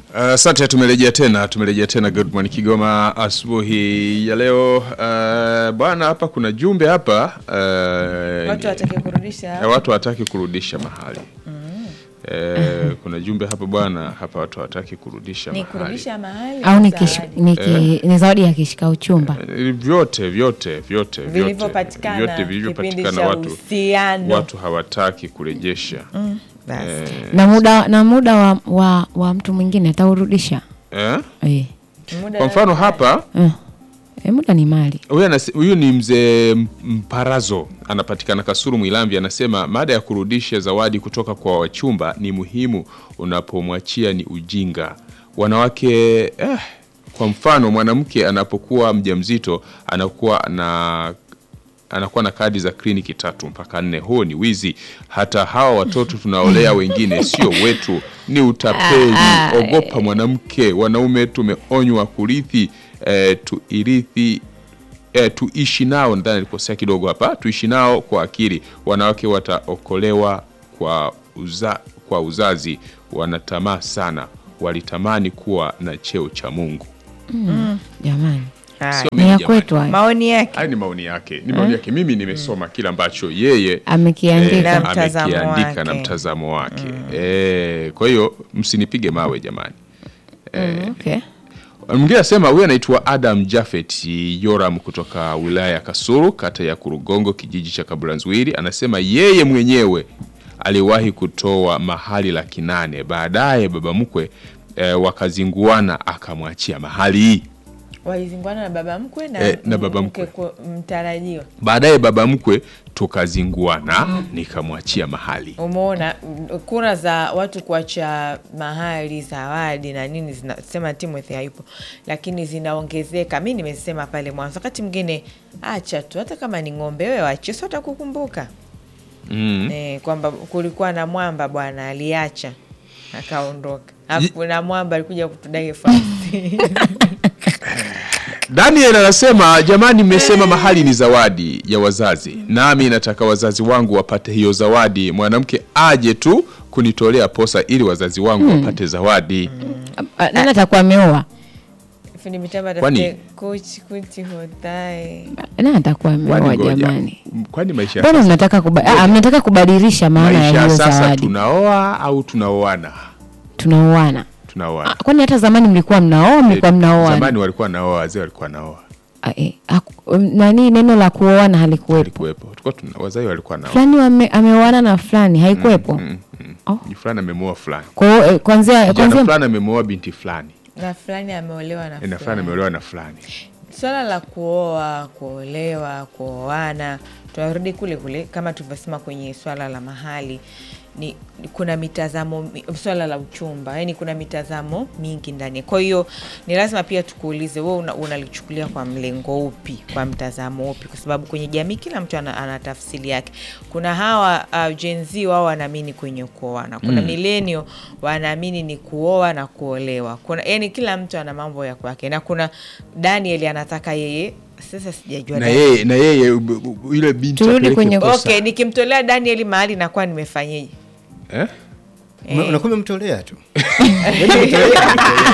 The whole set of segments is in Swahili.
Asante, uh, tumerejea tena, tumerejea tena Good Morning Kigoma asubuhi ya leo. Uh, bwana, hapa kuna jumbe hapa uh, Watu watake kurudisha eh, watu hawataki kurudisha mahali eh, kuna jumbe hapa bwana, hapa watu hawataki kurudisha ni mahali kurudisha mahali au ni, zawadi. kish, ni, ki, ni zawadi ya kishika uchumba Eh, vyote vyote vyote vyote vilivyopatikana vyote kipindi vilivyopatikana cha watu uhusiano watu hawataki kurejesha Basi. na muda na muda wa, wa, wa mtu mwingine ataurudisha eh? eh. Muda Kwa mfano hapa Eh. Eh, muda ni mali Huyu anase- huyu ni mzee M- Mparazo, anapatikana Kasuru Mwilamvi. Anasema mada ya kurudisha zawadi kutoka kwa wachumba ni muhimu, unapomwachia ni ujinga. Wanawake eh, kwa mfano mwanamke anapokuwa mjamzito anakuwa na anakuwa na kadi za kliniki tatu mpaka nne. Huo ni wizi. Hata hawa watoto tunaolea wengine sio wetu, ni utapeli. Ogopa mwanamke. Wanaume tumeonywa kurithi eh, tuirithi eh, tuishi nao. Nadhani alikosea kidogo hapa, tuishi nao kwa akili. Wanawake wataokolewa kwa, uza, kwa uzazi. Wanatamaa sana, walitamani kuwa na cheo cha Mungu. jamani Haya. Sio ni mimi ya jamani. kwetu haya maoni yake Haya ni maoni yake, ni maoni yake. Mimi nimesoma kile ambacho yeye amekiandika eh, Na mtazamo amekiandika na wake. mtazamo wake eh, kwa hiyo msinipige mawe jamani. Mm, okay. Mwingine anasema huyu anaitwa Adam Jafet Yoram kutoka wilaya ya Kasulu, kata ya Kurugongo, kijiji cha Kabulanzwiri. Anasema yeye mwenyewe aliwahi kutoa mahali laki nane, baadaye baba mkwe eh, wakazinguana akamwachia mahali walizingwana na baba mkwe na, Eh, na baba mke mkwe. ku- mtarajiwa baadaye baba mkwe tukazinguana nikamwachia mahali. umeona mm, kura za watu kuacha mahali zawadi na nini zinasema Timothy hayupo lakini zinaongezeka mi nimesema pale mwanzo wakati mwingine acha tu hata kama ni ng'ombe wewe wache si watakukumbuka Mm. eh, kwamba kulikuwa na mwamba bwana aliacha akaondoka alafu kuna mwamba alikuja kutudai fasi Daniel anasema jamani, mmesema mahali ni zawadi ya wazazi, nami nataka wazazi wangu wapate hiyo zawadi. Mwanamke aje tu kunitolea posa ili wazazi wangu wapate zawadi. Ah, nani atakuwa ameoa fundi mitambo Kwani- atafute kuchi kuchi hotae nani atakuwa ameoa Kwani ngoja, jamani kwani maisha ya mbona sasa, mnataka kuba, ah, mnataka kubadilisha maana ya maisha ya hiyo sasa zawadi tunaoa au tunaoana? tunaoana Tunaoana. Ah, kwani hata zamani mlikuwa mnaoa mlikuwa mnaoana Zamani walikuwa naoa, wazee walikuwa naoa, Ah, eh, haku- um, nani neno la kuoana halikuwepo alikuwepo, tulikuwa tuna wazee walikuwa naoa. fulani wame- ameoana na fulani haikuwepo Mm, mm. Oh. Ni fulani amemoa fulani, kwa hiyo eh, kwanzia kijana kwanzia fulani amemoa binti fulani, na fulani ameolewa na na fulani fulani ameolewa na fulani. swala la kuoa kuolewa kuoana tunarudi kule kule kama tulivyosema kwenye swala la mahali ni kuna mitazamo mi- swala la uchumba yani kuna mitazamo mingi ndani kwa hiyo ni lazima pia tukuulize we una, unalichukulia kwa mlengo upi kwa mtazamo upi kwa sababu kwenye jamii kila mtu ana, ana tafsiri yake kuna hawa uh, jenzi wao wanaamini kwenye kuoana kuna mm. milenio wanaamini ni kuoa na kuolewa kuna yani kila mtu ana mambo ya kwake na kuna daniel anataka yeye sasa sijajua Na Daniel. yeye na yeye u- u- yule binti Turudi apeleke kwenye- posa. okay nikimtolea daniel mahali nakuwa nimefanyeje Eh? Ume- Eh. unakuwa umemtolea tu Yaani umemtolea.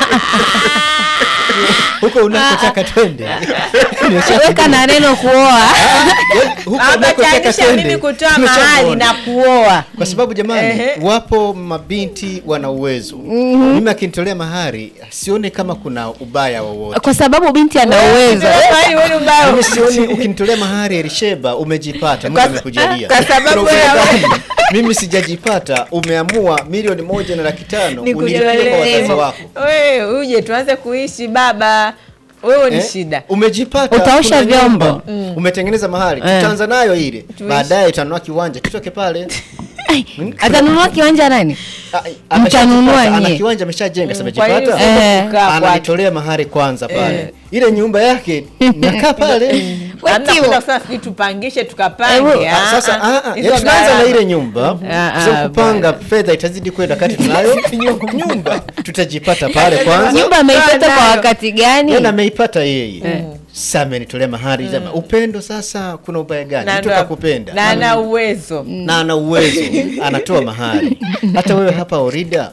huko unakotaka twende weka na neno kuoa Yaani, huko unakotaka ametanisha twende, mimi kutoa tumeshamuona. mahali na kuoa kwa sababu jamani Ehe. wapo mabinti wana uwezo mimi akinitolea mahari sione kama kuna ubaya wowote kwa sababu binti ana uwezo Mahali wewe ubaya. mimi sioni ukinitolea mahari Elisheba umejipata Mungu Kwa- amekujalia kwa sababu Kuna ubaya wewe- gani? mimi sijajipata umeamua milioni moja na laki tano unilipie kwa Nikujolee. wazazi wako Wewe uje tuanze kuishi baba wewe ni Eh, shida umejipata Utaosha kuna nyumba, vyombo. umetengeneza mahali Eh. tutaanza nayo ile baadaye utanunua kiwanja tutoke pale atanunua kiwanja nani Ah, Mtanunua ameshajipata, ana nyie. kiwanja ameshajenga Kwa nini samejipata usiende Eh. kukaa kwake? ananitolea mahari kwanza pale ile nyumba yake nakaa pale Hamna Wekiwa. kwenda kusema sijui tupangishe Ewe, tukapange Ah, ah, sasa ah. ah, ah, Hizo ya tunaanza na gharama. ile nyumba Ah, Kwa sababu ah, kupanga fedha itazidi kwenda kati tunayo nyumba tutajipata pale kwanza nyumba ameipata kwa nayo. wakati gani Yeye ameipata yeye sasa amenitolea mahari sema upendo sasa kuna ubaya gani Na mtu ndo- kakupenda na ana uwezo na ana uwezo anatoa mahari hata wewe hapa orida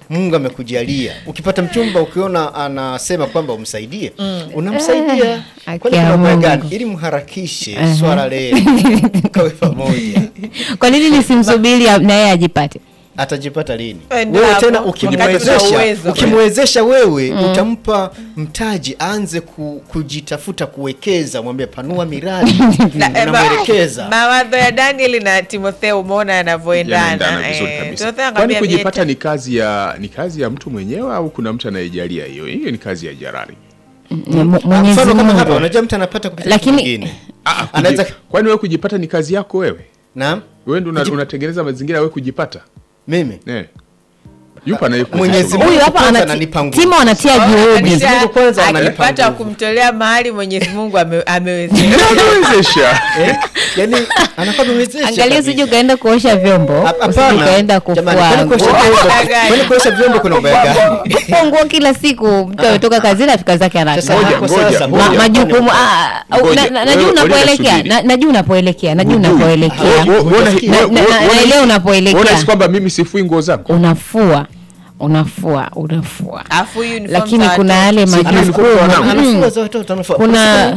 Mungu amekujalia. Ukipata mchumba ukiona anasema kwamba umsaidie, unamsaidia. Eh, Kwani haki ya kuna ubaya Mungu. gani? Ili mharakishe Aha. swala lenu mkawe pamoja. Kwa nini nisimsubiri ya- na yeye ajipate? Atajipata lini? Eh, ndio Wewe hapo, tena wakati una ukimwezesha, uwezo. ukimwezesha wewe utampa mtaji aanze ku, kujitafuta kuwekeza, mwambie panua miradi, Na, eh, ma- unamwelekeza. mawazo ya Daniel na Timotheo umeona yanavyoendana. yanaendana vizuri Eh, kabisa. Timotheo Kwani akamwambia kujipata Jeta- ni kazi ya ni kazi ya mtu mwenyewe au kuna mtu anayejalia hiyo? Hiyo ni kazi ya jirani. Ni Mu- Ah, Mwenyezi Mfano kama hapa Mungu. unajua mtu anapata kupitia Lakini- mtu mwingine. Ah, kuji- Anaweza kwani wewe kujipata ni kazi yako wewe? Naam. Wewe ndio una- Kuji- unatengeneza mazingira wewe kujipata? Mimi Eh. Yupo anayekupa Mwenyezi suluhu. Mungu Huyu hapa kwanza anati- ananipa nguvu. Timo anatia Kwa hiyo juhudi. Mwenyezi akisha- Mungu kwanza ananipa akipata nguvu. kumtolea mahali Mwenyezi Mungu ame- amewezesha. Anawezesha. Eh? Yaani anakuwa amewezesha. Angalia kabisa. usije ukaenda kuosha vyombo, Hap- usije hapana. ukaenda kufua Jamani, kwani kuosha nguo. vyombo- Gani? kwani kuosha vyombo kuna ubaya gani? Kufua nguo kila siku, mtu ametoka kazini afika zake Sasa anakaa. Ngoja, hapo ngoja, sasa, ngoja. Ma- huyu majukumu hapa ah, au- Ngoja, na- na- najua wewe- unapoelekea subiri. na- najua unapoelekea najua Hujui. unapoelekea Wewe- wewe- wewe- Hujasikia. Na- wewe- na- wewe- naelewa wewe unapoelekea. unahisi kwamba mimi sifui nguo zangu? unafua unafua unafua Alafu uniform lakini za kuna watoto. yale Si uniform majukumu wanangu. Mm. Anafua za watoto, anafua. kuna